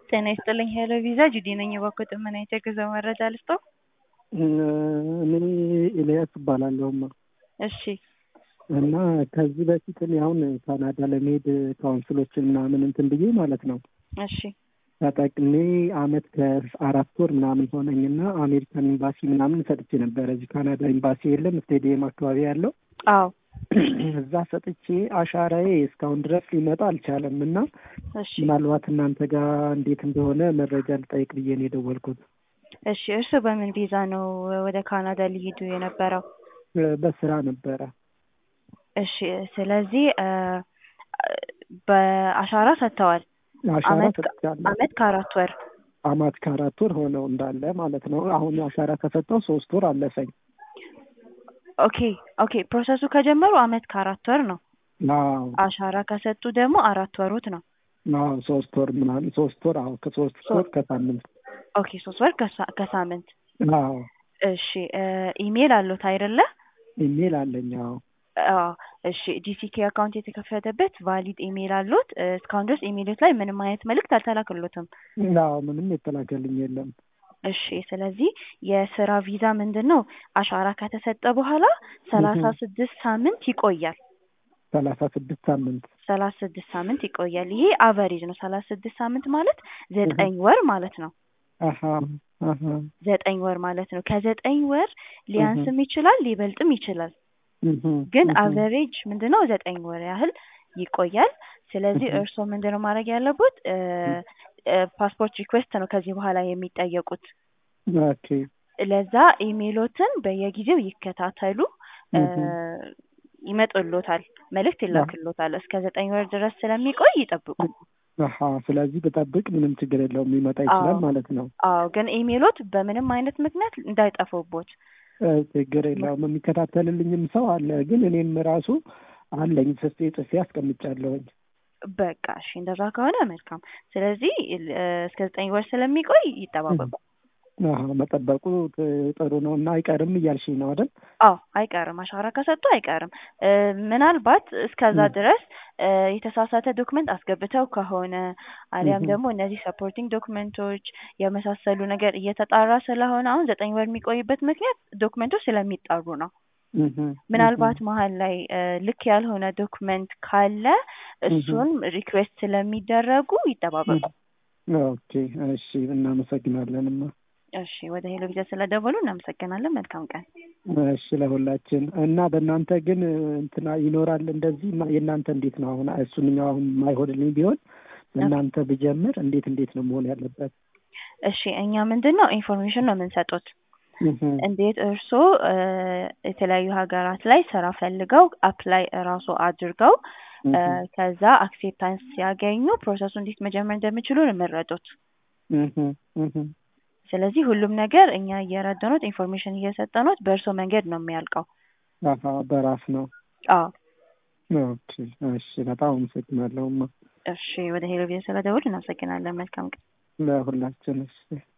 ጤና ይስጥልኝ ሄሎ ቪዛ ጁዲ ነኝ። የባኮ ጥመና የተገዛ መረጃ ልስጠው። እኔ ኤልያስ እባላለሁማ እሺ እና ከዚህ በፊት እኔ አሁን ካናዳ ለመሄድ ካውንስሎችን ምናምን እንትን ብዬ ማለት ነው እሺ ተጠቅሜ አመት ከአራት ወር ምናምን ሆነኝና አሜሪካን ኤምባሲ ምናምን ሰጥቼ ነበረ። እዚህ ካናዳ ኤምባሲ የለም ስቴዲየም አካባቢ ያለው አዎ እዛ ሰጥቼ አሻራዬ እስካሁን ድረስ ሊመጣ አልቻለም እና እሺ ምናልባት እናንተ ጋር እንዴት እንደሆነ መረጃ ልጠይቅ ብዬ ነው የደወልኩት። እሺ እርስዎ በምን ቪዛ ነው ወደ ካናዳ ሊሄዱ የነበረው? በስራ ነበረ። እሺ ስለዚህ እ በአሻራ ሰጥተዋል። አሻራ አመት ሰጥቻለሁ። አመት ከአራት ወር አመት ከአራት ወር ሆነው እንዳለ ማለት ነው። አሁን አሻራ ከሰጠው ሶስት ወር አለፈኝ። ኦኬ ኦኬ ፕሮሰሱ ከጀመሩ አመት ከአራት ወር ነው። አዎ አሻራ ከሰጡ ደግሞ አራት ወሩት ነው። አዎ ሶስት ወር ምናምን ሶስት ወር አዎ ከሶስት ወር ከሳምንት ኦኬ ሶስት ወር ከሳ- ከሳምንት አዎ እሺ እ ኢሜል አሉት አይደለ? ኢሜል አለኝ። አዎ አዎ እሺ ጂሲኬ አካውንት የተከፈተበት ቫሊድ ኢሜል አሉት። እ እስካሁን ድረስ ኢሜሎት ላይ ምንም አይነት መልእክት አልተላከሎትም። አዎ ምንም የተላከልኝ የለም። እሺ ስለዚህ የስራ ቪዛ ምንድን ነው አሻራ ከተሰጠ በኋላ ሰላሳ ስድስት ሳምንት ይቆያል። ሰላሳ ስድስት ሳምንት ሰላሳ ስድስት ሳምንት ይቆያል። ይሄ አቨሬጅ ነው። ሰላሳ ስድስት ሳምንት ማለት ዘጠኝ ወር ማለት ነው። አሀ አሀ ዘጠኝ ወር ማለት ነው። ከዘጠኝ ወር ሊያንስም ይችላል ሊበልጥም ይችላል። እህ ግን እህ አቨሬጅ ምንድነው ዘጠኝ ወር ያህል ይቆያል። ስለዚህ እህ እርስዎ ምንድነው ማድረግ ያለቦት እ እ ፓስፖርት ሪኩዌስት ነው ከዚህ በኋላ የሚጠየቁት። ኦኬ ለዛ ኢሜሎትን በየጊዜው ይከታተሉ። እ እህ ይመጡሎታል፣ መልእክት ይላክሎታል። እስከ ዘጠኝ ወር ድረስ ስለሚቆይ ይጠብቁ። አሀ ስለዚህ ብጠብቅ ምንም ችግር የለውም ሊመጣ ይችላል አዎ ማለት ነው። አዎ ግን ኢሜሎት በምንም አይነት ምክንያት እንዳይጠፉቦት። እ ችግር የለውም የሚከታተልልኝም ሰው አለ። ግን እኔም ራሱ አለኝ ጽፌ ጽፌ አስቀምጫለሁኝ። በቃ እሺ እንደዛ ከሆነ መልካም። ስለዚህ እ እስከ ዘጠኝ ወር ስለሚቆይ ይጠባበቁ። አሀ መጠበቁ ጥ- ጥሩ ነው እና አይቀርም እያልሽኝ ነው አይደል? አዎ አይቀርም፣ አሻራ ከሰጡ አይቀርም። እ ምናልባት እስከዛ እህ ድረስ እ የተሳሳተ ዶክመንት አስገብተው ከሆነ አሊያም እህ ደግሞ እነዚህ ሰፖርቲንግ ዶክመንቶች የመሳሰሉ ነገር እየተጣራ ስለሆነ አሁን ዘጠኝ ወር የሚቆይበት ምክንያት ዶክመንቶች ስለሚጣሩ ነው። እህ እህ ምናልባት መሀል ላይ እ ልክ ያልሆነ ዶክመንት ካለ እህ እሱን ሪኩዌስት ስለሚደረጉ ይጠባበቁ። ኦኬ እሺ እናመሰግናለንማ። እሺ ወደ ሄሎ ቪዛ ስለደወሉ እናመሰግናለን። መልካም ቀን። እሺ ለሁላችን እና በእናንተ ግን እንትና ይኖራል እንደዚህ ማ- የእናንተ እንዴት ነው አሁን እሱንኛው አሁን የማይሆንልኝ ቢሆን በእናንተ ብጀምር እንዴት እንዴት ነው መሆን ያለበት? እሺ እኛ ምንድን ነው ኢንፎርሜሽን ነው የምንሰጡት። እህ እንዴት እርስዎ እ የተለያዩ ሀገራት ላይ ስራ ፈልገው አፕላይ እራሱ አድርገው እ እህ ከዛ አክሴፕታንስ ሲያገኙ ፕሮሰሱ እንዴት መጀመር እንደሚችሉ ነው የምንረዱት። እህ እህ ስለዚህ ሁሉም ነገር እኛ እየረዳኖት ኢንፎርሜሽን እየሰጠኖት በእርስዎ መንገድ ነው የሚያልቀው። አሀ በራስ ነው። አዎ ኦኬ እሺ በጣም አመሰግናለሁማ እሺ ወደ ሄሎ ቪዛ ስለደወሉ እናመሰግናለን። መልካም ቀን። ለሁላችን እሺ